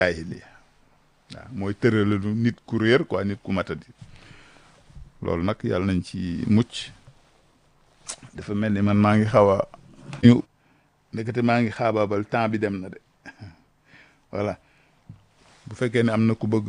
jaahiliya waaw mooy tëralalu nit ku réer quoi nit ku matadi loolu nag yàlla nañ ci mucc dafa mel ni man maa ngi xaw a ñu ndekete maa ngi xaabaabal temps bi dem na de voilà bu fekkee ne am na ku bëgg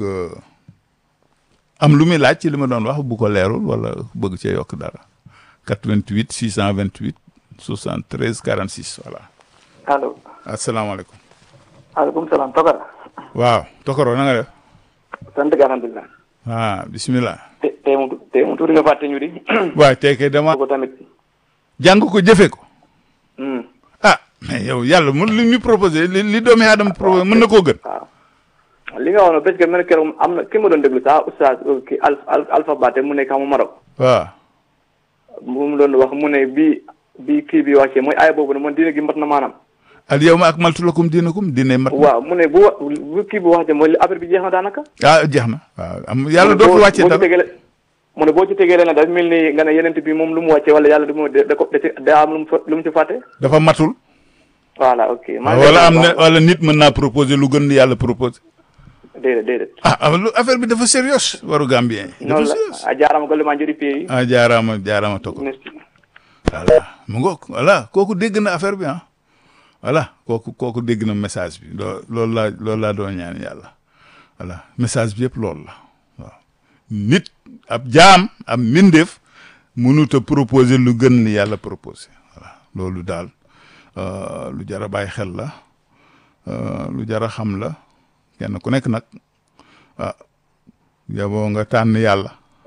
am lu muy laaj ci li ma doon wax bu ko leerul wala bëgg cee yokk dara 88 628 73 46 voilà allo asalaamaaleykum aleykum salaam Tokar waaw Tokoro na nga def sant ga alhamdulilah ah bismillah te tey mu tey mu tuuti nga fàtte ñu di waaye tey kay dama ko tamit jàng ko jëfe ko hmm ah mais yow yàlla mun li ñu proposé li li doomi aadama proposé mën na koo gën waaw li nga wax noonu parce que man keroog am na ki ma doon déglu sax oustaz ki al al Alpha Baté mu nekk xam Maroc waaw mu mu doon wax mu ne bi bi kii bi wàccee mooy aaya boobu ne man diine gi mat na maanaam al yawma akmaltu lakum diinakum diine mat waaw mu ne bu wa bu kii bi wàccee mooy affaire bi jeex na daanaka ah jeex na waaw am yàlla mu ne boo- dootu wàccee boo ci dara tegele mu ne boo ci tegee leen dafa mel ni nga ne yeneen bi moom lu mu wàccee wala yàlla du mu da ko da ci da am lu mu fa lu mu ci fàtte dafa matul voilà ok maa ngi wala lay am na wax- wala nit mën naa proposer lu gën li yàlla proposé déedéet déedéet ah ah, lu affaire bi dafa sérieux waru Gambien yi dafa noonu la sérieux a jaarama golle ma jooɗi peewi ah jaaraama jaaraama Tokoro merci voilà mu ngoog voilà kooku dégg na affaire bi ah voilà kooku kooku dégg na message bi loo loolu laa loolu laa doon ñaan yàlla voilà message bi yëpp loolu la waaw nit ab jaam ab mbindeef mënut a proposer lu gën li yàlla proposé voilà loolu daal euh, lu jar a bàyyi xel la euh, lu jar a xam la kenn ku nekk nag ah yaboo nga tànn yàlla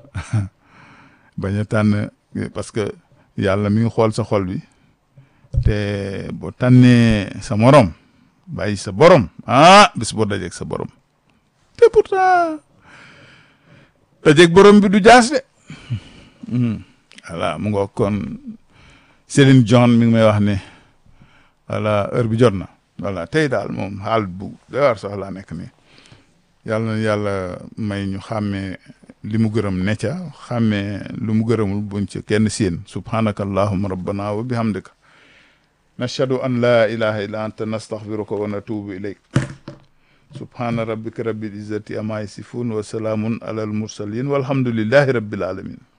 bañ a tànn parce que yàlla mi ngi xool sa xol bi te boo tànnee sa morom bàyyi sa borom ah bis boo dajeeg sa borom te pourtant dajeeg borom bi du jaas de Mhm. voilà mu nga kon Céline John mi ngi may wax ne voilà heure bi jot na voilà tey daal moom xaal bu day war sax laa nekk nii yàlla na yàlla may ñu xàmmee li mu gërëm ne ca xàmmee lu mu gërëmul buñ ca kenn séen subhanaka allahuma rabbana wa bihamdika nashhadu an la ilaha illa anta nastaghfiruka wa natubu ilayk subhana rabbika rabbil izzati amma yasifun wa salaamun ala al mursalin walhamdulillahi rabbil alamin